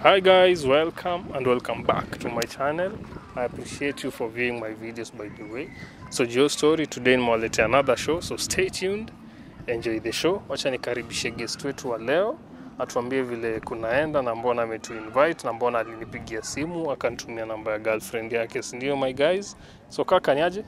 Hi guys, welcome and welcome back to my channel. I appreciate you for viewing my videos by the way. So Joe Story today nimewaletea another show, so stay tuned. Enjoy the show. Wacha nikaribishe guest wetu wa leo atuambie vile kunaenda na mbona ametu invite na mbona alinipigia simu akanitumia namba ya girlfriend yake, si ndio my guys? So kaka niaje?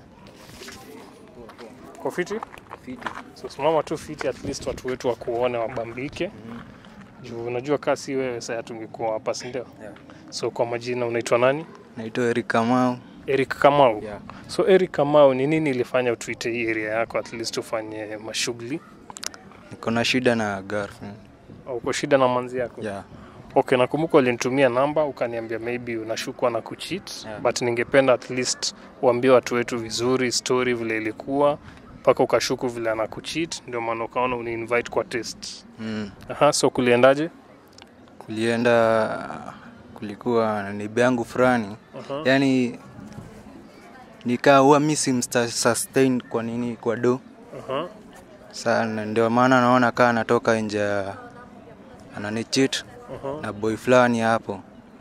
Kwa fiti? Fiti. So simama tu fiti, at least watu wetu wakuone wabambike. Juu unajua kaa si wewe sasa tungekuwa hapa, si ndio? Yeah. So kwa majina unaitwa nani? Naitwa Eric Kamau. Eric Kamau. Yeah. So Eric Kamau, ni nini ilifanya utuite hii area yako at least ufanye mashughuli? Niko na shida na girlfriend. Au uko shida na manzi yako? Yeah. Okay, nakumbuka ulinitumia namba ukaniambia maybe unashukwa na kucheat Yeah. but ningependa at least uambie watu wetu vizuri story vile ilikuwa mpaka ukashuku vile ana kucheat, ndio maana ukaona uni invite kwa test. Mm. Aha, so kuliendaje? Kulienda kulikuwa na neighbor yangu fulani. Aha. Yaani nikawa mi simsta sustain kwa nini kwa do. Aha. Sana ndio maana naona kaa anatoka nje ya ananicheat Aha. na boy fulani hapo.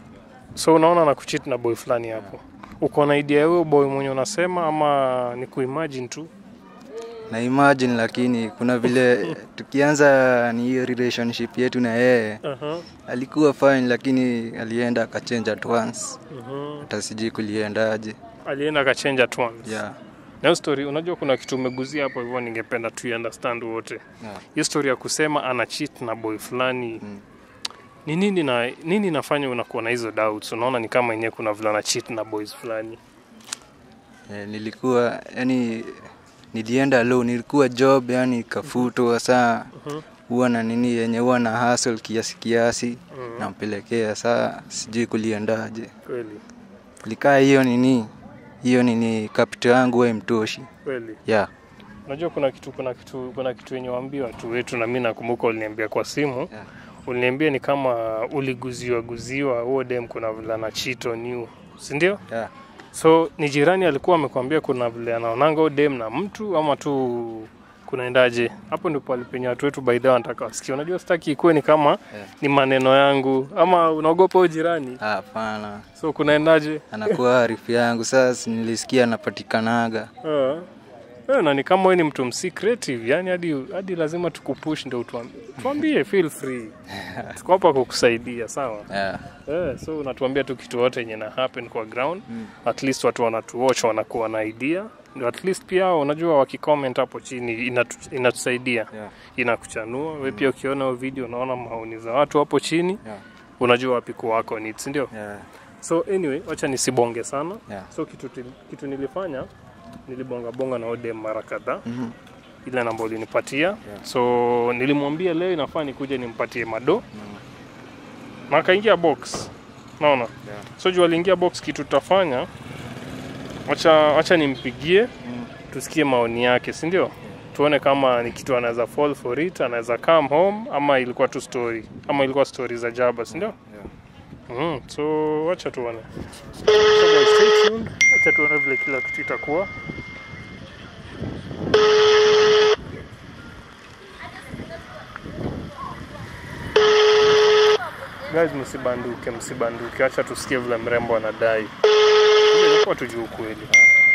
So unaona na kucheat na boy fulani hapo. Uko na idea ya huyo boy mwenye unasema ama ni kuimagine tu? Na imagine lakini kuna vile tukianza ni hiyo relationship yetu na yeye Aha. alikuwa fine lakini alienda akachange at once. Mhm. Hata sijui kuliendaje. Alienda akachange at once. Yeah. Na hiyo story unajua kuna kitu umeguzia hapo hivyo ningependa tu understand wote. Yeah. Hiyo story ya kusema ana cheat na boy fulani. Mm. Ni nini na nini inafanya unakuwa na hizo doubts? Unaona ni kama yenyewe kuna vile ana cheat na boys fulani. Eh, nilikuwa yani nilienda low nilikuwa job yani kafutwa saa Mhm. huwa na nini yenye huwa na hustle kiasi kiasi Mhm. nampelekea saa sijui kuliendaje Kweli. likaa hiyo nini hiyo nini kapito yangu we mtoshi Kweli. yeah. Unajua kuna kitu kuna kitu kuna kitu yenye waambia watu wetu na mimi nakumbuka uliniambia kwa simu. Yeah. Uliniambia ni kama uliguziwa guziwa huo dem kuna vile ana cheat on you. Si ndio? Yeah. So ni jirani alikuwa amekwambia kuna vile anaonanga huo dem na mtu ama tu kunaendaje? Hapo ndipo alipenya watu wetu by the way wanataka wasikie. Unajua sitaki ikuwe ni kama Yeah. ni maneno yangu ama unaogopa huyo jirani. Ah, Hapana, So kunaendaje? anakuwa arifu yangu sasa, nilisikia anapatikanaga Uh, eh, na ni kama wewe ni mtu msi creative, yani hadi hadi lazima tukupush ndio utuambie. Tuambie, feel free. Tuko hapa kukusaidia, sawa? yeah. Eh, so unatuambia tu kitu yote yenye na happen kwa ground. Mm. At least watu wanatuwatch wanakuwa na idea. Ndio at least pia hao, unajua wakicomment hapo chini inatu, inatusaidia. Yeah. Inakuchanua. Wewe pia ukiona hiyo video unaona maoni za watu hapo chini, Yeah. unajua wapi kwa wako needs, si ndio? Yeah. So anyway, wacha nisibonge sana. Yeah. So kitu, til- kitu nilifanya nilibonga bonga na Odem mara kadhaa Mhm. ile namba ulinipatia so nilimwambia leo inafaa nikuje nimpatie mado na akaingia box naona Yeah. so juu aliingia box kitu tutafanya wacha, wacha nimpigie Mm. tusikie maoni yake si ndio tuone kama ni kitu anaweza fall for it anaweza come home ama ilikuwa tu story ama ilikuwa story za jaba si ndio Yeah. mm, so wacha tuone so guys, stay tuned. wacha tuone vile kila kitu itakuwa guys msibanduke msibanduke acha tusikie vile mrembo anadai Ile ilikuwa tujue ukweli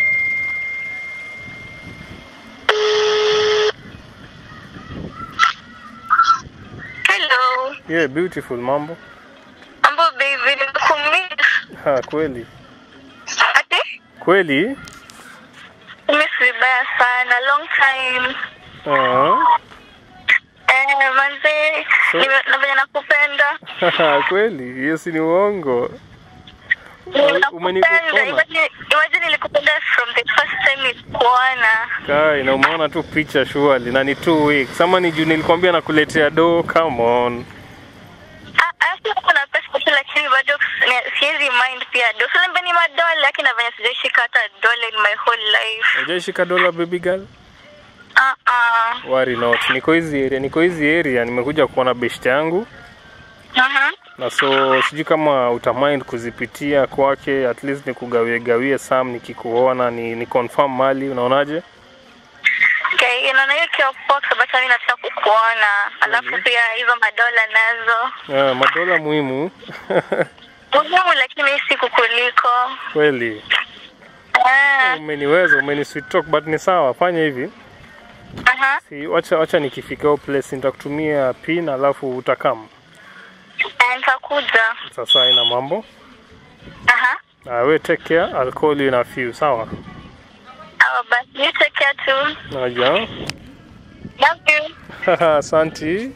Hello. yeah beautiful mambo Mambo baby, nimekumiss. ha kweli Ati? kweli Miss vibaya sana. Long time. Ah. Eh, manze, So- nime- na venye nakupenda. kweli hiyo si ni uongo Nakupenda. umenikukoma. Imagine imagine nilikupenda from the first time nikuona. kai na umeona tu picha shuali na ni two weeks ama ni juu nilikwambia nakuletea do come on Ah, Alafu kuna pesa tu lakini bado ni- siwezi mind pia. Do so ni madola lakini na venye sijaishika hata dola in my whole life. ujaishika dola baby girl Ah ah. worry not niko hizi area niko hizi area nimekuja kuona best yangu Mhm. na so sijui kama utamind kuzipitia kwake at least nikugawie gawie sam nikikuona ni, ni confirm mali unaonaje Okay, unaona hiyo ikiwa poa kwa sababu mimi nataka kukuona alafu Mhm. pia hizo madola nazo Ah, madola muhimu muhimu lakini si kukuliko kweli. Ah, Umeniweza, umeni sweet talk but ni sawa, fanya hivi. aha. Si wacha wacha nikifika hiyo place nitakutumia pin alafu utakam. Eh, nitakuja Sasa ina mambo. aha Ah, we take care, I'll call you in a few, sawa? Sawa basi you take care too Naja. love you Asanti.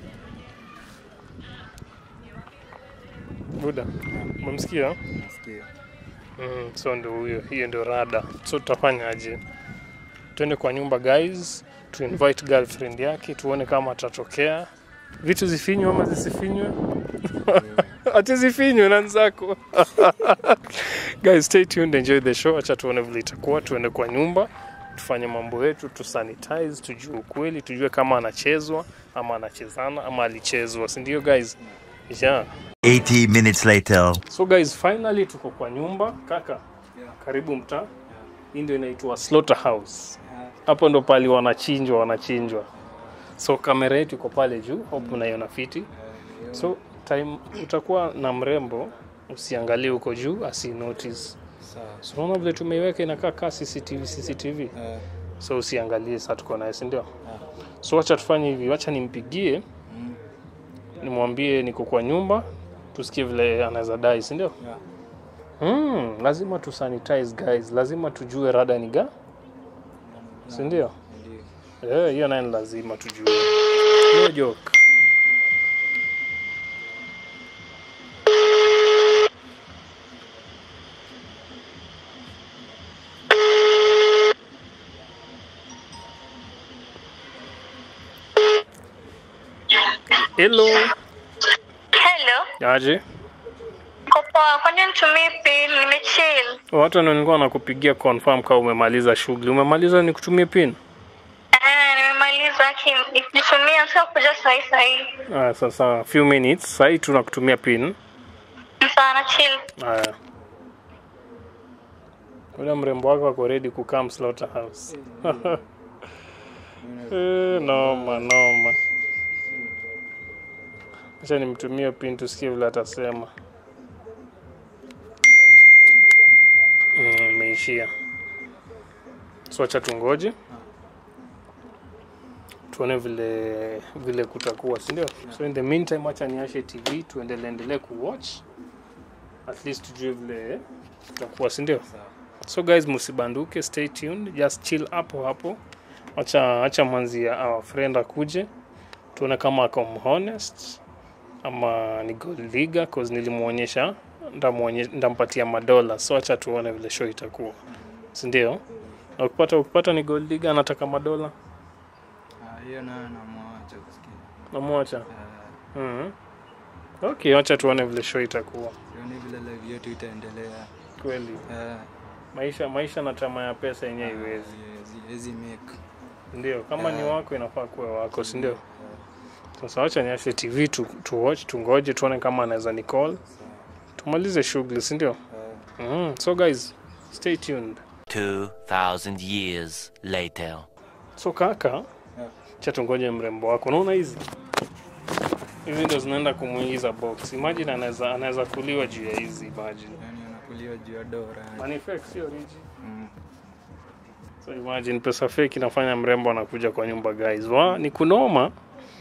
Buda, umemsikia? Nasikia. Mm, so ndo huyo, hiyo ndio rada. So tutafanyaje? Twende kwa nyumba guys, tu invite girlfriend yake, tuone kama atatokea. Vitu zifinywe ama zisifinywe? Ati zifinywe na nzako. guys, stay tuned, enjoy the show. Acha tuone vile itakuwa. Tuende kwa nyumba, tufanye mambo yetu, tu sanitize, tujue ukweli, tujue kama anachezwa ama anachezana ama alichezwa, si ndio guys? Yeah. 80 minutes later. So guys, finally tuko kwa nyumba kaka, karibu mtaa. Hii ndio inaitwa slaughterhouse. Hapo ndo pali wanachinjwa wanachinjwa. So kamera yetu iko pale juu, hope unaiona fiti. So time utakuwa na mrembo, usiangalie huko juu, asi notice. Sawa. So unaona vile tumeiweka inakaa kaa CCTV CCTV. Eh, So usiangalie saa tuko naye, si ndio? So wacha tufanye hivi, wacha nimpigie nimwambie niko kwa nyumba, tusikie vile anaweza dai, si ndio? yeah. Mm, lazima tu sanitize guys, lazima tujue rada ni ga, si ndio? Ndio. Eh, hiyo naye ni lazima tujue. No joke. Hello. hello Aje? Niko poa kwani nitumie pin nimechill Watu ndio nilikuwa nakupigia confirm kama umemaliza shughuli. Umemaliza nikutumie pin? Eh, nimemaliza lakini nitumia sio kuja sahi sahi Ah, sasa few minutes. Sasa hii tunakutumia pin. sana chill Haya. Ule mrembo wako ako ready kukam slaughterhouse. Eh, noma noma. Acha nimtumie pin tusikie vile atasema. Mm, imeishia. So acha tungoje. Tuone vile vile kutakuwa, si ndio? So in the meantime acha niashe TV tuendelee endelee kuwatch. At least tujue vile kutakuwa, si ndio? Sawa. So guys, msibanduke, stay tuned, just chill hapo hapo. Acha acha manzi ya our friend akuje, tuone kama ako honest ama ni gold digger cause nilimuonyesha ndamuonye- ndampatia madola, so acha tuone vile show itakuwa, si ndio? Na ukipata ukipata ni gold digger anataka madola, Ah, hiyo nayo namwacha kusikia. namwacha. Eh, Mhm. Okay, acha tuone vile show itakuwa. sioni vile live yetu itaendelea. Kweli Eh, maisha maisha na tamaa ya pesa yenyewe iwezi, haiwezi- haiwezi make. ndio? Kama ni Eh. wako inafaa kuwa wako, si ndio? Eh, Sasa wacha niashe TV tu, tu watch tungoje tuone kama anaweza ni call tumalize shughuli, si ndio? eh. Mm. So guys, stay tuned. 2,000 years later. So kaka, Yeah. cha tungoje mrembo wako. Unaona hizi hizi ndo zinaenda kumuingiza box. Imagine anaweza anaweza kuliwa juu ya hizi imagine. Yaani anakulia juu ya dora. yani. Money fake sio rich. Mm. So imagine pesa fake inafanya mrembo anakuja kwa nyumba guys. Wa ni kunoma.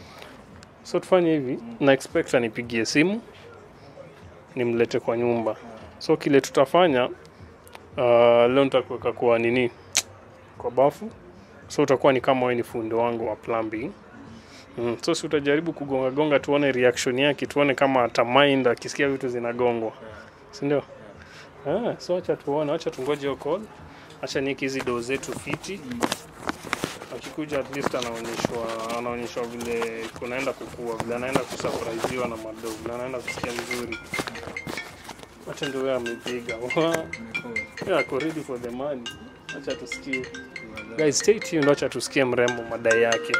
So tufanye hivi, na expect anipigie simu nimlete kwa nyumba. So kile tutafanya uh, leo nitakuweka kwa nini kwa bafu. So utakuwa ni kama wewe ni fundi wangu wa plumbing. Mm. So si utajaribu kugonga gonga tuone reaction yake, tuone kama atamind akisikia vitu zinagongwa. Si ndio? Ah, so acha tuone, acha tungoje hiyo call. Acha niweke hizi doo zetu fiti. Akikuja at least anaonyeshwa anaonyeshwa vile kunaenda kukua, vile anaenda kusurpriseiwa na madoo, vile anaenda kusikia vizuri. Acha ndio wewe amepiga. Wa, Imekuwa. Yeah, ako ready for the money. Acha tusikie. Guys, stay tuned, acha tusikie mrembo madai yake.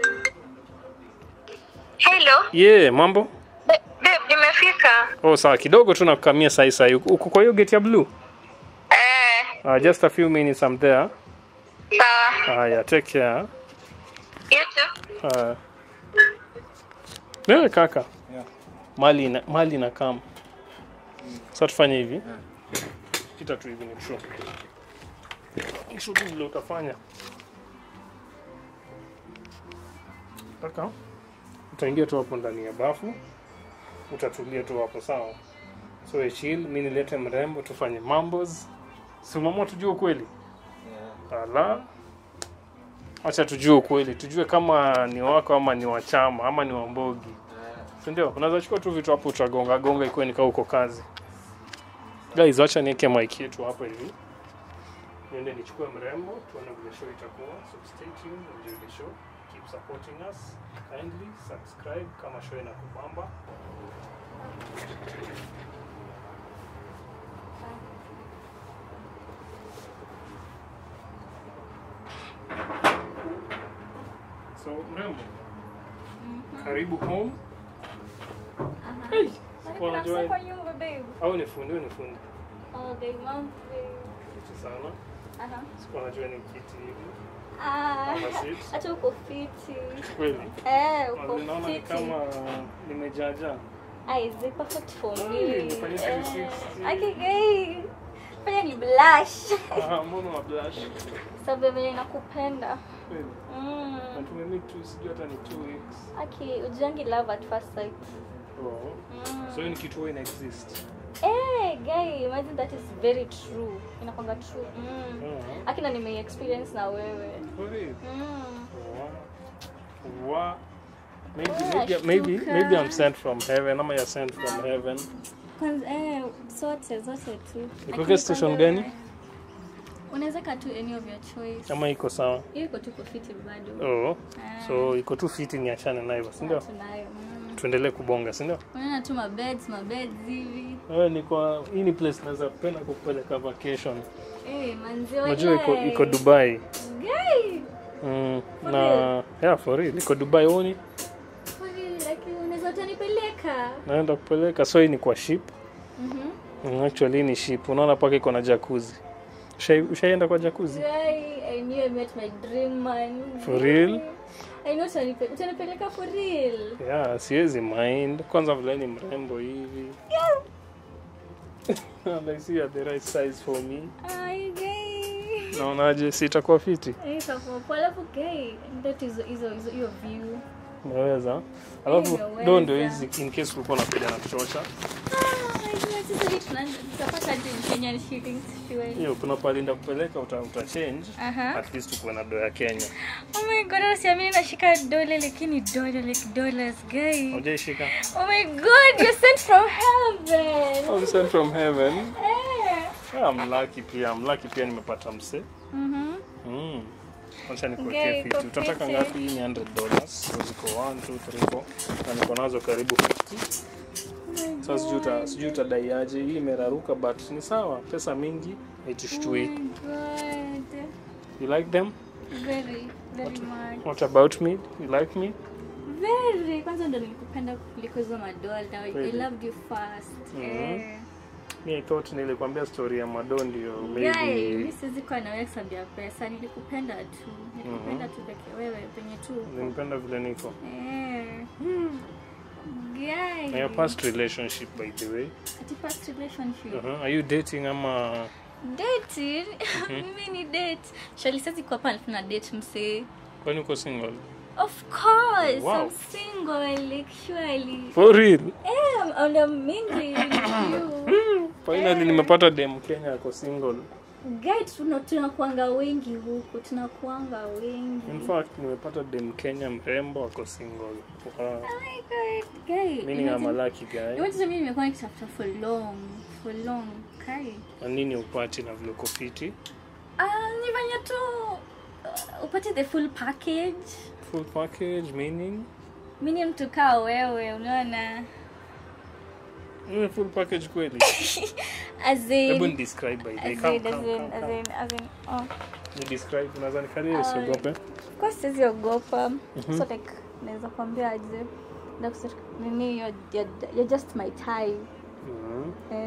hello Yeah, mambo? Ba- babe nimefika Oh, sawa kidogo tu nakukamia sai sai. Uko kwa hiyo gate ya blue? eh Uh, just a few minutes I'm there. sawa Haya, take care. You too. Haya. Wewe kaka. Yeah. Mali na mali na kama. Sasa tufanye hivi. Kita tu hivi ni true. Kisha tu vile utafanya. Kaka. Utaingia tu hapo ndani ya bafu. Utatulia tu hapo sawa. So we chill, mimi nilete mrembo tufanye mambos. Si mama tujue ukweli. Ala. Acha tujue ukweli, tujue kama ni wako ama ni wa chama ama ni wa mbogi. Si ndio? Unaweza chukua tu vitu hapo utagonga gonga ikuwe nikaa uko kazi. Guys, acha niweke mic yetu hapa hivi. Niende nichukue mrembo, tuone vile show itakuwa. So stay tuned, enjoy the show. Keep supporting us. Kindly subscribe kama show inakubamba. So mrembo, karibu home. Hey, sikuwa najua Kwa nyumba babe. au ni fundi, wewe ni fundi. All day long babe. Kitu sana. Aha. Sikuwa najua ni kiti hivi. Ah. Ama sit. Hata uko fiti. Kweli. Eh, uko Ninaona ni fiti. kama nimejaja. Ah, is it perfect for Ay, me? nifanye Eh, 360. Okay, gay. Fanya ni blush. Ah, mbona wa blush? Sababu vile nakupenda. Kweli. Mm. Na tumemeet tu sijui hata ni 2 weeks. Aki, ujangi love at first sight. Oh. Mm. So hiyo ni kitu huwa ina exist. Eh, guy, imagine that is very true. Inakwanga true. Mm. Ah. Akina nime experience na wewe. Kweli. Mm. Wow. Wow. Maybe, Wow, maybe, maybe, shtuka. maybe I'm sent from heaven ama you're sent from heaven. Kwanza eh, zote zote tu. Nikuweke Lakini station kwanza- gani? Unaweza kaa tu any of your choice. Ama iko sawa? Hiyo iko tu kufiti bado. Oh. Ah. So iko tu fiti niachane nayo, si ndio? Tunayo. Mm. Tuendelee kubonga, si ndio? Unaona tu mabeds, mabeds hivi. Wewe ni kwa hii ni place naweza penda kukupeleka vacation. Eh, manzi Unajua iko walai. iko Dubai. Guy. Mm, For na real? yeah, for real. Iko Dubai oni. Kwani lakini unaweza utanipeleka? Naenda kupeleka so hii ni kwa ship. Mhm. Mm, actually hii ni ship. Unaona paka iko na jacuzzi. Ushai- Ushaienda kwa jacuzzi? Guy, I knew I met my dream man. For real? I know utanipe- utanipeleka for real. Yeah, siwezi mind. Kwanza vile ni mrembo hivi. And I see you're the right size for me. Ai, guy. Naonaje si itakuwa fiti? Eh, itakuwa poa. Alafu guy, ndio hizo hizo hizo hiyo view. Umeweza? Alafu Nimeweza. ndo ndio hizi in case ulikuwa unakuja na kuchosha. Hiyo kuna pale nda kupeleka uta, uta change. At least ukuwe na dola ya Kenya. Oh my god, usiamini nashika dole lakini dole like dollars guy. Hujaishika? Oh my god, you're sent from heaven. I'm sent from heaven. Eh. Yeah, I'm lucky pia. I'm lucky pia nimepata mse. Mhm. Mm. Acha Okay, nikuwekee iko fiti. Utataka fiti. ngapi? Hii ni 100 dollars. So ziko 1 2 3 4 na niko nazo karibu 50. Sasa sijui uta- sijui utadai aje. Hii imeraruka but ni sawa. Pesa mingi haitushtui. Oh my god. You like them? Very, very much. What about me? You like me? Very. Kwanza ndo nilikupenda kuliko hizo madola. I Really? loved you first. Mhm. Eh. Mi I thought nilikwambia story ya Mado ndio Guy, maybe mi siwezi kuwa na wewe sababu ya pesa. Nilikupenda tu. Nilikupenda tu peke wewe penye tu. nimpenda vile niko. Eh. Guy. Na your past relationship by the way. Ati past relationship. Uh-huh. Are you dating ama Dating? Mimi ni date. Shali sasa kwa hapa tuna date msee. kwani uko single? Of course, Wow. I'm single, like surely. For real? Eh, and I'm mingling with you. Finally nimepata dem Kenya ako single. Guy, tuna tunakuanga wengi huku, tunakuanga wengi. In fact nimepata dem Kenya mrembo ako single. Wow. Oh my god, guy. Meaning I'm a imagine- lucky guy. imagine mimi nimekuwa nikitafuta for long, for long. Kai. Na nini upati na vile uko fiti? Ah, ni venye tu uh, upate the full package. Full package meaning? Mimi ni mtu kaa wewe, unaona? Mm, full package kweli. As in, Hebu ni describe by the way. as Come, in, come, as come, in, as come. in, as in, oh. Ni describe unaweza nikalia usiogope. Of course siwezi ogopa. So like naweza kuambia aje. Na kusema nini you're, you're, you're just my type. Mhm. Eh. Full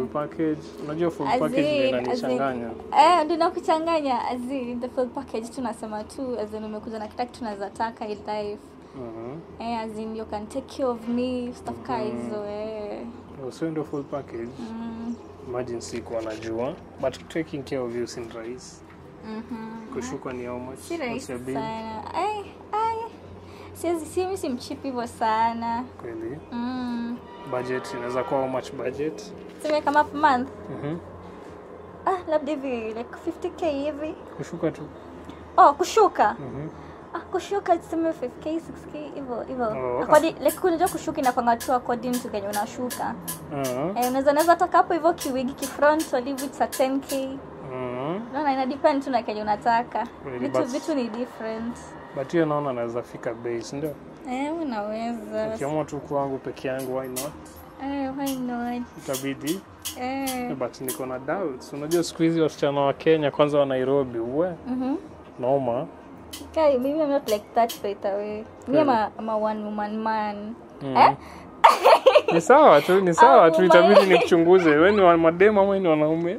full package unajua full As package ndio in- as in- inanichanganya Eh, ndio nakuchanganya as in the full package tunasema tu as in umekuja na kila kitu tunaweza taka in life Mhm. eh, as in you can take care of me stuff kaa hizo eh. Oh, so ndio full package mm, imagine sikuwa najua but taking care of you sin rahisi mhm. kushuka ni how much si What's rahisi your bill? sana ai ai siwezi si mimi si mchip hivyo sana kweli mm. budget inaweza kuwa how much budget seme kama per month Mhm. ah labda hivi like 50k hivi kushuka tu oh kushuka Mhm. ah kushuka tuseme 5k 6k hivyo hivyo Oh. According- like kunajua kushuka inakwanga tu according to kenye unashuka Ah. eh, unaweza naweza toka hapo hivyo kiwigi kifront walivu cha 10k Mhm. naona ina depend tu na kenye unataka Kweli, vitu but- vitu ni different but hiyo naona naweza fika bei si ndio eh unaweza ukiamua tu kwangu peke yangu why not eh why not itabidi eh but niko na doubts unajua siku hizi wasichana wa kenya kwanza wa nairobi uwe mhm noma Kai, maybe I'm not like that straight away. Me, I'm a, I'm a one woman man. Mm. Eh? ni sawa tu ni sawa tu Oh, itabidi my- nikuchunguze we ni wa mademu ama we ni wanaume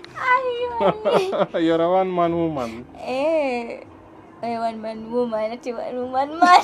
Ay, You're a one man woman eh. Eh, one man woman, ati one woman man.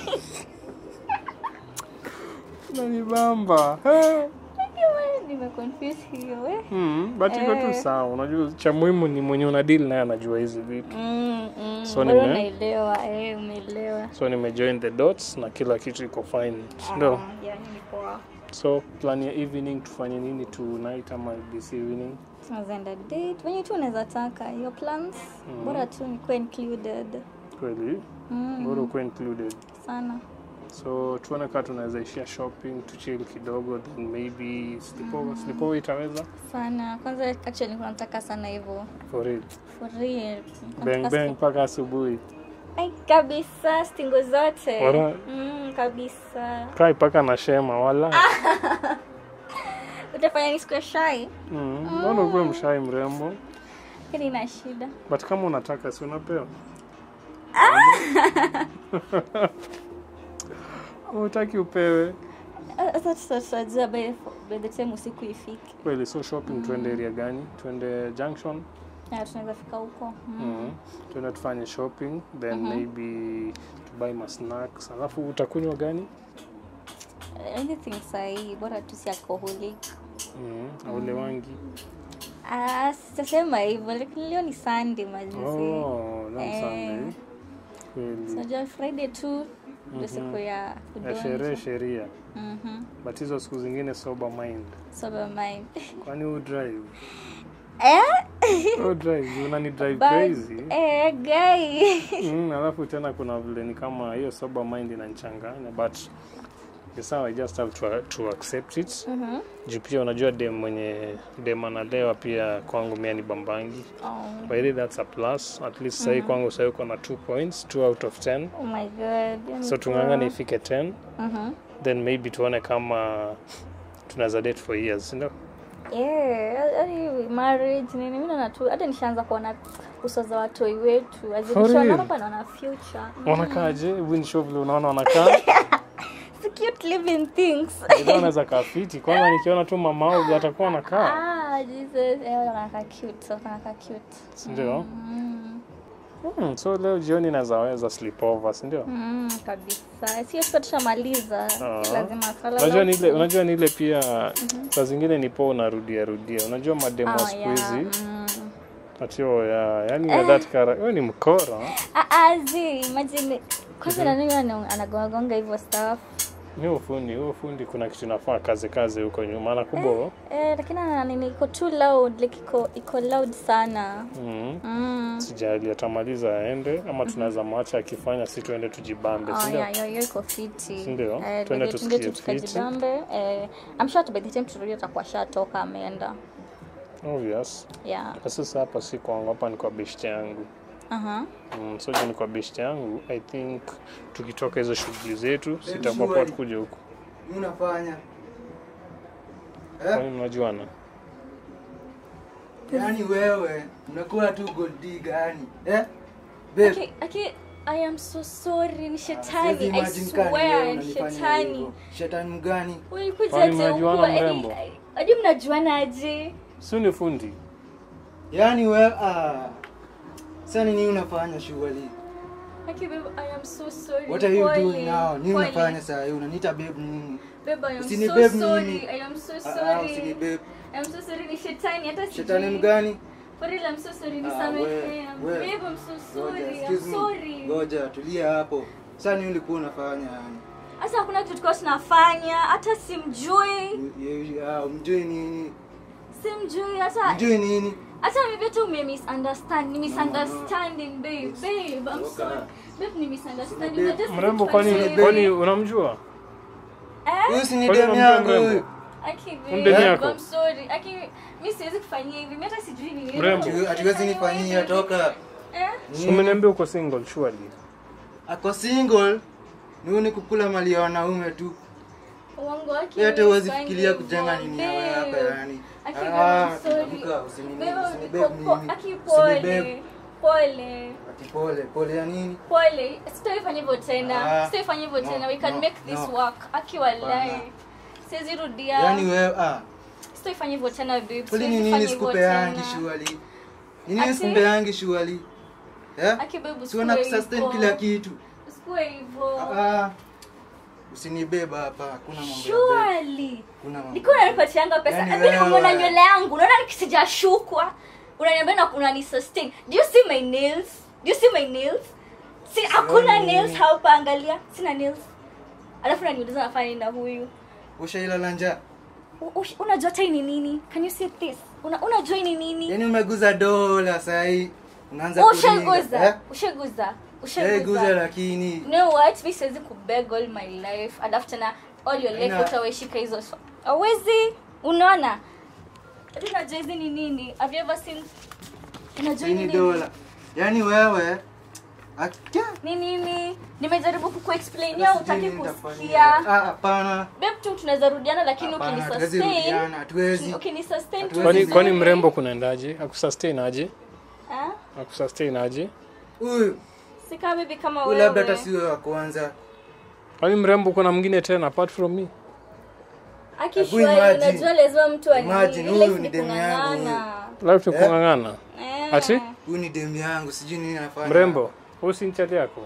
nanibamba Eh. Nimeconfuse hiyo eh. Mm, but iko tu Eh. sawa unajua cha muhimu ni mwenye una deal naye anajua hizi vitu Mm, mm. So Bado nime- naelewa, eh, umeelewa. so nimejoin the dots na kila kitu iko fine ndio Ah, yani ni poa. so plan ya evening tufanye nini tonight ama this evening Tunaweza enda date. Wenye tu unaweza taka your plans. Bora tu nikuwe included. kweli Mm, bora ukuwe included sana. so tuone kaa tunaweza ishia shopping tuchill kidogo then maybe slipover slipover itaweza Sana. Kwanza actually nilikuwa nataka sana hivyo. for real For real. bang Nataka bang mpaka asubuhi Ai, kabisa stingo zote Wala- mm, kabisa kai mpaka na shema wala utafanya nisikuwe shai mm. naona ukuwe mshai mrembo lakini na shida but kama unataka si unapewa utaki upewe Ah, sasa tuta- tutajua by by the time usiku ifike kweli so shopping tuende area gani tuende junction Na tunaweza fika huko mm. mm. tuende tufanye shopping then maybe tubuy ma snacks alafu utakunywa gani anything sahii bora tu si alcoholic mm. aule wangi ah, sitasema hivyo lakini leo ni sunday majuzi oh, leo ni Eh. Sunday. kweli unajua friday tu ndio siku ya ya sherehe kudonja sheria Mhm. but hizo siku zingine sober mind sober mind kwani u drive eh u drive unani drive But- crazy eh guy mm, alafu tena kuna vile ni kama hiyo sober mind inanichanganya but ni sawa i just have to, to accept it Mhm. juu pia unajua dem mwenye dem analewa pia kwangu mia ni bambangi oh. by the way, that's a plus at least sahii kwangu sahii uko na 2 points 2 out of 10 Oh my god. yani so poa. tungangane ifike 10 Mhm. then maybe tuone kama tunaweza date for years sindio Yeah, yani marriage nini mimi naona tu hata nishaanza kuona uso za watoi wetu For azishaona real? hapa naona future. wanakaaje hebu nishow vile unaona wanakaa It's cute living things. Ndio anaweza kaa fiti kwanza nikiona tu mama au atakuwa anakaa ah, Jesus. Eh, wanakaa cute. So wanakaa cute. sindio Mm. hmm, so leo jioni nawezaweza sleepover sindio Mm, kabisa. Sio tu tushamaliza. Ah. Lazima sala. unajua ni ile unajua ni ile pia saa zingine ni poa unarudia rudia unajua mademo Ah, siku hizi yeah. Mm. atio ya yani na that kara wewe ni mkora Ah, ah, zi, imagine kwanza na nini ana- anagongagonga hivyo stuff. ni ufundi huo fundi kuna kitu inafaa kazi kazi huko nyuma na kubwa Eh, lakini ana nini iko too loud, like iko iko loud sana. mm. Mm. sijali atamaliza aende ama tunaweza mwacha akifanya si tuende tujibambe Oh, sindio yeah, hiyo hiyo iko fiti. Sindio? Eh, Twende by the- tusikie twende tu fiti. tukajibambe. Eh, I'm sure by the time turudi atakuwa shatoka ameenda. obvious Yeah. Na sasa hapa si kwangu hapa ni kwa beshte yangu Aha. mm, so juu ni kwa beshte yangu i think tukitoka hizo shughuli zetu sitakuwa poa tukuja huku Nini unafanya eh? kwani mnajuana yaani wewe unakuwa tu gold digger yani eh? Babe, Okay, okay, I am so sorry. Ni siwezi shetani. I imagine kama swear wewe ni unanifanya shetani. hivyo. shetani mgani Ulikuja Kwani ate mnajuana ukua, mrembo? yani, hadi mnajuana aje si ni fundi yaani we ah. Sasa nini unafanya shughuli? okay babe i am so sorry What are you Pole. doing now? Nini Pole. unafanya saa hii? Unaniita babe nini? babe i am Usini so babe sorry nini? i am so Ah, ah, sorry usini babe. i am so sorry ni shetani hata sijui. Shetani mgani? for real i'm so sorry Ah, nisamehe we- we. babe i'm so Ngoja, sorry excuse i'm me. sorry Ngoja, tulia hapo. Sasa nini ulikuwa unafanya yani? hata hakuna kitu tulikuwa tunafanya hata simjui You- you- ah, Umjui nini? simjui hata Mjui nini? hata maybe hata ume misunderstand ni misunderstanding babe It's- babe i'm Toka. sorry babe ni misunderstanding Babe. We're just mrembo confused. kwani kwani unamjua eh Huyu si ni Kwani demu unamjua yangu mrembo? huyu. Aki Mdeni babe, yako? I'm sorry. Aki mimi siwezi kufanyia hivi. Mimi hata sijui ni nini. Mrembo. Hatu- Hatuwezi nifanyia toka. Eh? Si umeniambia uko single surely Ako single. Ni huyu ni kukula mali ya wanaume tu. Uongo wake. Wewe hata mimi huwezi sifanyi fikiria hivyo, kujenga nini ya babe. wewe hapa yani. Aki Ah, babe, I'm sorry. amka, usini- Babe, usini po- babe po- nini? Aki Usini pole. babe. Pole. Ati pole, pole ya nini? Pole. Sitaifanya hivyo tena. Ah, Sitaifanya hivyo no, tena. We can no, make this no. work. Aki wallahi. Hapana. Siwezi rudia. Yaani wewe ah, Sitaifanya hivyo tena babe. kweli Siwezi ni nini fanya hivyo sikupeangi tena. shughuli? Ni nini Ati? sikupeangi shughuli? Eh? Aki babe, Si wana usikue kusustain hivyo. kila kitu. Usikue hivyo. Ah. Usinibeba hapa, hakuna mambo ya beba. Surely. Kuna mambo. Niko unanipatianga pesa. Yaani Yaani wewe unaona wewe. nywele yangu, unaona nikisijashukwa. Unaniambia na unani sustain. Do you see my nails? Do you see my nails? Si hakuna Sioni. nails hapa angalia. Sina nails. Alafu unaniuliza nafanya nini na huyu. Ushailala njaa? U- ush- Unajua hata hii ni nini? Can you see this? Una unajua hii ni nini? Yaani umeguza dola saa hii. Unaanza kuringa. Ushaguza. Eh? Ushaguza. Ushaiguza Ushaguza. lakini You know what? Mi siwezi kubeg all my life. Alafu tena all your life Ina- utaweshika hizo. swa- Hawezi. Unaona? Hadi unajua hizi ni nini? Have you ever seen Unajua hii ni ni nini? dola. Yaani wewe akia Ni nini? Nimejaribu kukuexplainia Sijui utaki nini nitafanyia. kusikia. Ah, hapana. Babe tu tunaweza rudiana lakini Hapana, hatuwezi ukinisustain. rudiana, hatuwezi. Ukinisustain tu. Hatuwezi. kwani vizuri. kwani mrembo kunaendaje akusustain aje Ah? akusustain aje Huyu Si kama bibi kama huyu wewe. labda hata siwe wa kwanza. kwani mrembo kuna mwingine tena apart from me Akishwali imagine. unajua lazima mtu ani. Imagine, ile huyu life ni ni demu yangu kung'ang'ana. life ni Eh? kung'ang'ana Eh. ati Huyu ni demu yangu, sijui nini anafanya. mrembo huyu si mchali yako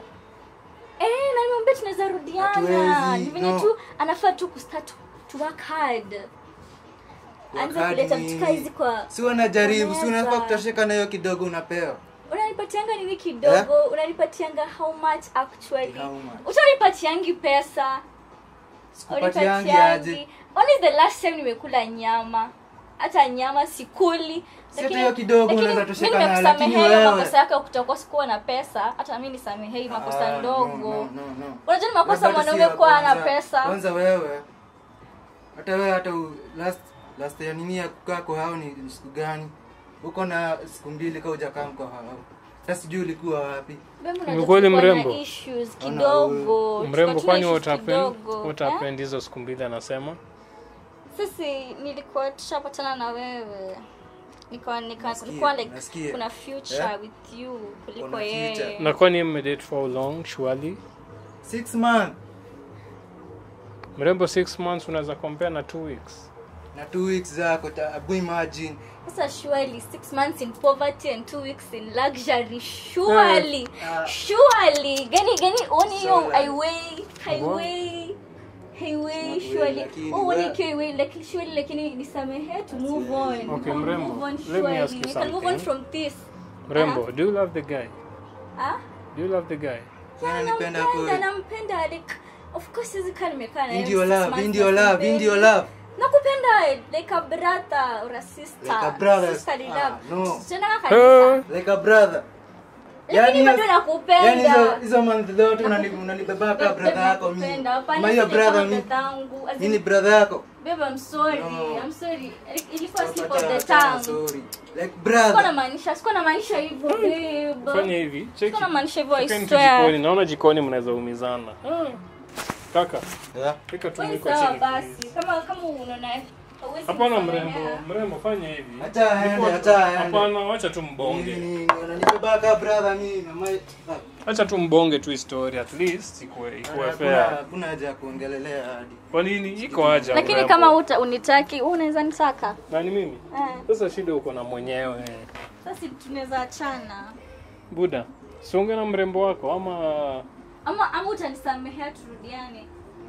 Eh, na nimwambia tunaweza rudiana. Hatuwezi, Ni venye no. tu anafaa tu kustart to work hard. Anza Wakati kuleta nini? vitu hizi kwa Si wanajaribu, si unafaa Unaweza. kutosheka na hiyo kidogo unapewa. unanipatianga nini kidogo unanipatianga how much actually How much? utanipatiangi pesa Sikupatiangi aje. When is the last time nimekula nyama hata nyama sikuli Si hata hiyo kidogo lakini unaweza mimi tosheka nayo, nimekusamehea lakini hiyo wewe- makosa yako ya kutokuwa sikuwa na pesa hata mimi nisamehee hii makosa Ah, ndogo no, no, no, no. unajua ni makosa Labda hata si mwanaume ya kuwa na kwanza. pesa Kwanza wewe hata wewe hata u- last last ya nini ya kukaa kwa hao ni siku gani? Uko na siku mbili kama hujakaa kwa hao. Sasa sijui ulikuwa wapi. Babe, unajua Ni kweli tulikuwa na mrembo? issues Ona kidogo mrembo Tulikuwa kwani tuna issues utapend kidogo. Eh? utapend hizo siku mbili anasema sisi nilikuwa tushapatana na wewe nikawa nika, Nasikia, nilikuwa like nasikia. kuna future Eh? with you kuliko Kuna yeye future. na kwani mmedate for how long surely Six months mrembo 6 months unaweza compare na 2 weeks na two weeks zako ta- abu imagine sasa surely six months in poverty and two weeks in luxury surely Ah. surely gani gani oni hiyo So, highway highway highway Not surely way, lakini oh oni we- ikiwa highway lakini surely lakini nisamehe to move on Okay, We can mrembo, move on let me surely. ask you we can move on something. from this mrembo do you love the guy ah do you love the guy Wewe unanipenda nampenda kweli. nampenda like of course hizi kaa nimekaa na yeye Ndio six love, months ndio na love, simpendi. ndio love. nakupenda like a brother or a sister Like a brother. sisterly Ah, love no. tena kanisa like a brother. lakini hiyo- bado nakupenda Yaani hizo hizo month zote unani- unanibeba Babe, kama brother yako mimi. nakupenda. Hapana, Ama hiyo sije kama brother mimi. dadangu. As in, Mimi ni brother yako. babe, I'm sorry. No. I'm sorry. Ilikuwa slip of Acha- the acha, tongue. sorry. Like Sikuwa brother. namaanisha, sikuwa namaanisha hivyo babe. fanya hivi cheki Sikuwa namaanisha hivyo I Tokeni tu swear. jikoni naona jikoni mnaweza umizana Ah. kaka Yeah. weka tu Wewe mwiko sawa chini basi. please. Kama kama unaona hauwezi hapana kusamehea. mrembo mrembo fanya hivi Acha aende, Nilikuwa- acha aende. hapana wacha tu Nini, mbonge nini, unanibeba kama brother mimi. Mama. Ah. acha tu mbonge tu story at least ikuwe ikuwe Hakuna- fair hakuna haja ya kuongelelea hadi kwa nini iko haja lakini urembo? kama uta, unitaki wewe unaweza nitaka nani mimi eh. sasa shida uko na mwenyewe sasa tunaweza achana buda siunge na mrembo wako ama ama ama utanisamehea turudiane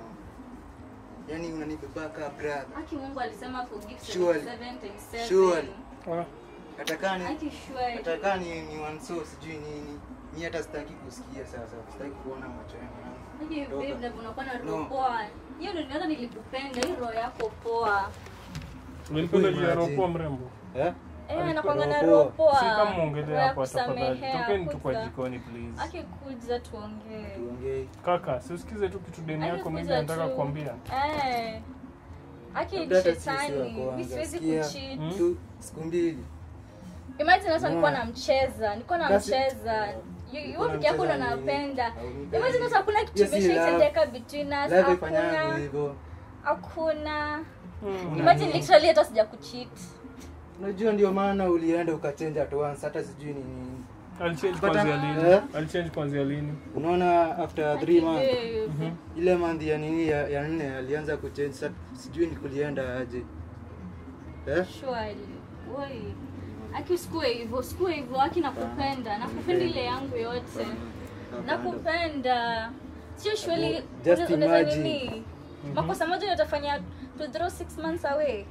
yani unanibeba kaa brother aki mungu alisema forgive Surely. 77 times seven. Surely. ah, atakani aki shwari atakani ni wanso sijui nini mi hata sitaki kusikia sasa sitaki kuona macho yangu aki Toka. babe na unakuwa na roho No. poa hiyo ndio niona nilikupenda hiyo roho yako poa ulipenda juu ya Imagine. roho mrembo eh? eh Alikuwa anakuanga na roho roho poa. poa si kama Roho muongelea ya hapo tafadhali kusamehea, tokeni tu kwa kuja. jikoni please akikuja tuongee tuongei kaka siusikize tu kitu deni yako mimi Akikuja nataka tu. kukwambia eh aki Labda hata sisi wa shetani kwanza. mi siwezi Sikia. kucheat tu siku mbili imagine hata nilikuwa No. namcheza nilikuwa Kasi- namcheza You- you Ulikuwa peke yako ndo unamcheza nini? napenda Haunipendi. imagine hata hakuna kitu Hiyo si imeshaitendeka between us lave ifanyangu hakuna hivyo hakuna Mm. imagine literally hata sija kucheat unajua ndio maana ulienda ukachenja at once hata sijui ni nini alichange But, kwanzia uh, lini eh? alichange kwanzia lini unaona after three months Babe. ile month ya nini ya, ya nne alianza kuchange sa sijui ni kulienda aje eh? Surely. Woi. aki sikue hivyo sikue hivyo aki nakupenda nakupenda ile yangu yote nakupenda sio shweli Just unaweza imagine. nini makosa moja utafanya to throw six months away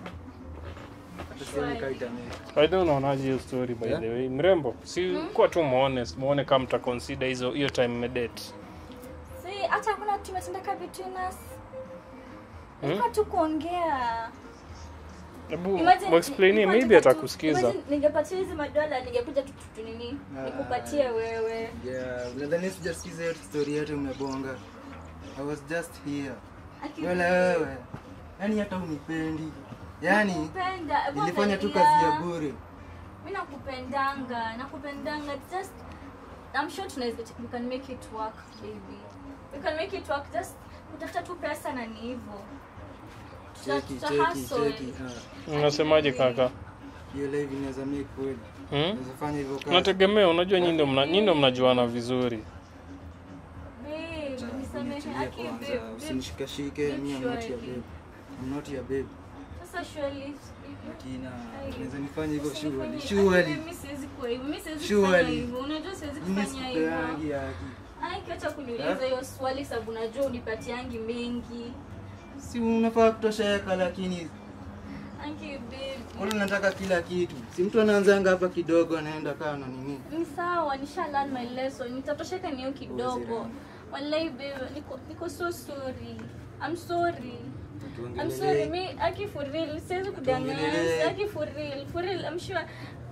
Hata sioni kama itamake. Aidha unaonaje hiyo story by Yeah. the way mrembo si kuwa tu muone muone kama mta consider hizo hiyo time mmedate si hata hakuna tumetendeka between us Hmm? ilikuwa tu kuongea hebu Imagine- muexplainie ilikuwa maybe tu- tu- atakusikiza imagine ningepatia hizi madola ningekuja tu tu- tu nini Ah. nikupatie wewe Yeah, nadhani sijasikiza hiyo story yote umebonga i was just here Aki- wala wewe yani hata unipendi yani Nakupenda, hebu nilifanya tu angalia. kazi ya bure mi nakupendanga nakupendanga just I'm sure tunaweza we can make it work baby we can make it work just utafuta tu pesa na ni hivyo Tuta- cheki tuta cheki hustle. cheki ah, unasemaje kaka hiyo live inaweza make kweli hmm? naweza fanya hivyo kazi unategemea unajua nyinyi ndio mna- nyinyi ndio mnajuana vizuri Babe, Acha, nisamehe. nitulie Aki, kwanza, babe, babe. usinishikashike mi am not your babe I'm not your babe Sasa surely, kina Ai. naweza nifanya hivyo usinifanye- shughuli Aki, shughuli babe, mi siwezi kuwa hivyo mi siwezi Surely. kufanya hivyo unajua siwezi mimi kufanya hivyo sikupeangi haki Ai, kiacha kuniuliza hiyo swali sababu najua unipatiangi mengi si unafaa kutosheka lakini Aki, babe. Mbona unataka kila kitu? Si mtu anaanzanga hapa kidogo anaenda kaa na nini? ni sawa nisha learn my lesson nitatosheka niyo kidogo wallahi babe niko, niko so sorry I'm sorry I'm sorry mi aki for real siwezi kudanganya Tuongelele. aki for real for real I'm sure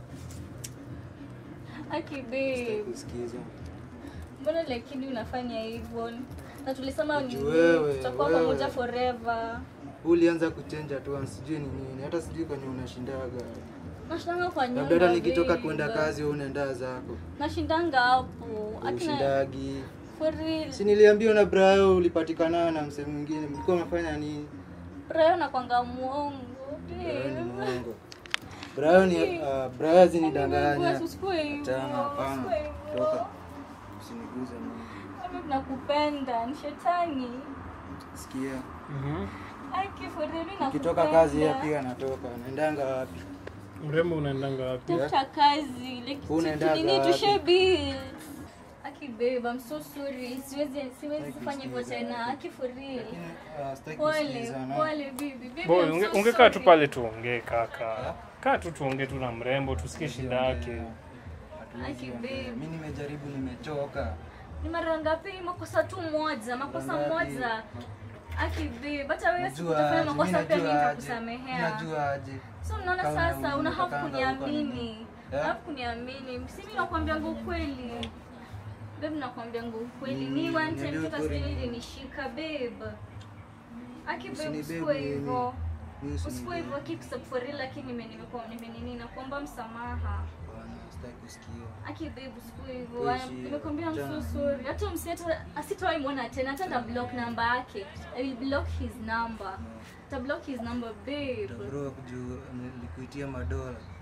aki babe Kusikiza. mbona lakini unafanya hivyo na tulisema ni Ati wewe, tutakuwa wewe. pamoja forever Ulianza kuchenja tu sijui ni nini. Hata sijui kwenye unashindaga. nashindanga kwa nyumba Labda hata nikitoka babe. kwenda kazi wewe unaenda zako. nashindanga hapo akina Ushindagi. for real Si niliambiwa na Brayo ulipatikana na msee mwingine. Mlikuwa mnafanya nini? Brayo nakwanga muongo Brayo ni babe. mwongo. Brayo ni uh, Brayo zinidanganya. Usikue hivyo, Achana, hapana. usikue hivyo. Toka. Usiniguze mimi. Mimi nakupenda ni shetani Sikia. Mhm. Aki, for real, mimi Nikitoka nakupenda. kazi yeye pia anatoka. Naendanga wapi? mrembo unaendanga wapi tafuta kazi like Unaendaga tu- nini wapi? tushe bills aki babe I'm so sorry siwezi siwezi Like kufanya hivyo kusikiza. tena aki for real Lakini uh, sitaki pole kusikiza na. pole baby baby boy I'm unge, so ungekaa tu sorry. pale tuongee kaka kaa tu tuongee tu na mrembo tusikie shida yake Aki, babe. mi nimejaribu nimechoka ni mara ngapi makosa tu moja makosa Mara ngapi? moja aki babe hata wewe Najua sikutafanya aje, mi makosa pia mimi najua aje, nitakusamehea najua aje so unaona Kama sasa una- unahaf unataka kuniamini Eh? unahaf kuniamini si mi nakwambianga ukweli babe nakwambianga ukweli Mm, mi one time niambie mtoto ukweli. sijui ilinishika babe aki babe Usini usikue babe hivyo Mi usini usikue hivyo aki for real lakini nime- nimekuwa nimenini nakuomba msamaha Bwana, sitaki kusikia aki babe usikue hivyo Wewe I am- shi- nimekwambia I'm so jana. sorry hata msiata asitawai mwona tena hata nda block namba yake i will block his number ta block his number babe bro juu nilikuitia madola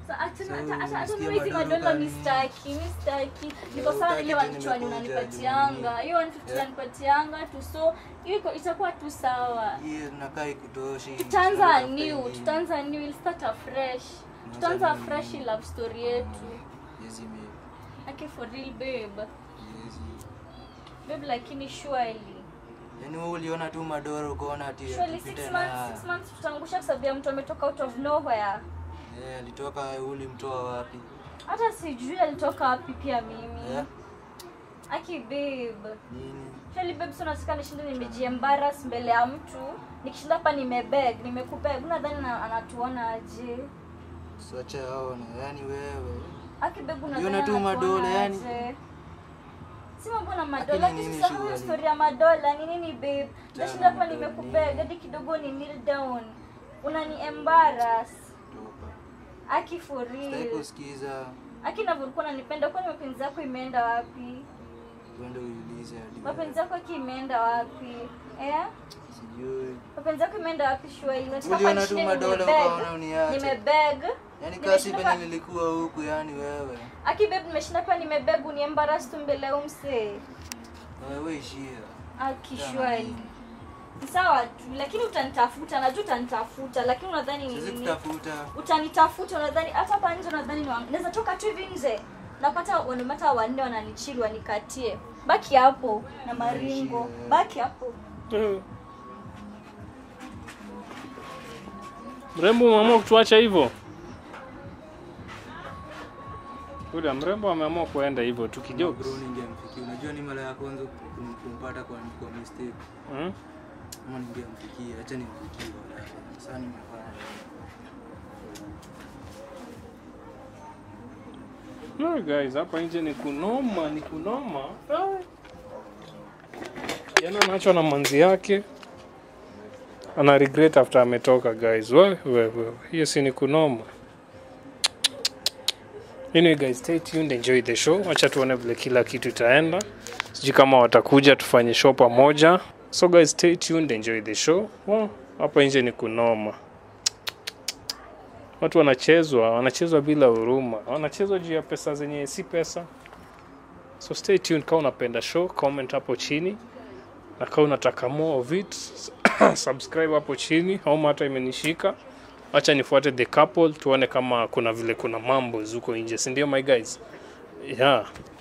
So, hata- So, hata- hata- hata unasikia mimi hizi madoro madola gani? mi staki mi staki niko Yeah, sawa utaki ile tu 150 nimekuja, unanipatianga nini. hiyo 150 Yeah. unanipatianga tu so hiyo iko- itakuwa tu sawa Hii inakaa ikutoshi. tutaanza Tunataka new ingine. tutaanza new we'll start afresh Tunaanza tutaanza new. fresh hii love story yetu Yes, ime- ake for real babe yes. babe lakini surely Yaani wewe uliona tu madoro ukaona ati surely tupite 6 na- months 6 months tutaangusha kwa sababu ya mtu ametoka out of nowhere Eh, alitoka ulimtoa wapi? hata sijui alitoka wapi pia mimi Eh, aki babe nini? Surely babe, so nataka nishinde nimejiembaras mbele ya mtu nikishinda hapa nimebeg nimekubeg unadhani na- anatuona aje Siache aone. Yaani wewe. aki beg unadhani Yona tu anatuona madola, yani. aje? si mambo na madola Lakini lakini nini sasa shughuli? story ya madola ni nini babe nashinda hapa madola, nimekubeg nini? hadi kidogo ni kneel down unani embarrass Toka. aki for Sitaki real kusikiza. aki navyokuwa nanipenda kwani mapenzi yako imeenda wapi Uende uiulize hadi. mapenzi yako aki imeenda wapi eh Sijui. mapenzi yako imeenda wapi shwali Uliona tu madola ukaona uniache. nimebeg Yaani Nimeshinda kasi pa- penye nilikuwa huku yani wewe. aki beb nimeshinda pia nimebeg uniembaras tu mbele ya umsee Wewe ishia. aki Jana shwali nini? Ni sawa tu lakini utanitafuta najua utanitafuta lakini unadhani ni Siwezi nini kutafuta. utanitafuta unadhani hata hapa nje unadhani ni wa- naweza toka tu hivi nje napata wanamata wanne wananichili wanikatie baki hapo na maringo baki hapo Eh. Mrembo umeamua kutuacha hivyo? Kuda mrembo ameamua kuenda hivyo tu kidogo. Bro ningemfikia. Unajua ni mara ya kwanza kum- kumpata kwa kwa mistake. Hmm? Ama ningemfikia. Acha nimfikie wala. Sasa nimefanya. No guys, hapa nje ni kunoma, ni kunoma. Ai. Jana anaachwa na manzi yake. Ana regret after ametoka guys. We, we, we. Hiyo si ni kunoma. Anyway guys, stay tuned, enjoy the show. Wacha tuone vile kila kitu itaenda. Sijui kama watakuja tufanye show pamoja. So guys, stay tuned, enjoy the show. Well, hapa nje ni kunoma. Watu wanachezwa, wanachezwa bila huruma, wanachezwa juu ya pesa zenye si pesa. So stay tuned, kama unapenda show, comment hapo chini, na kama unataka more of it subscribe hapo chini. Homa hata imenishika, acha nifuate the couple, tuone kama kuna vile kuna mambo zuko nje, si ndio my guys? Yeah.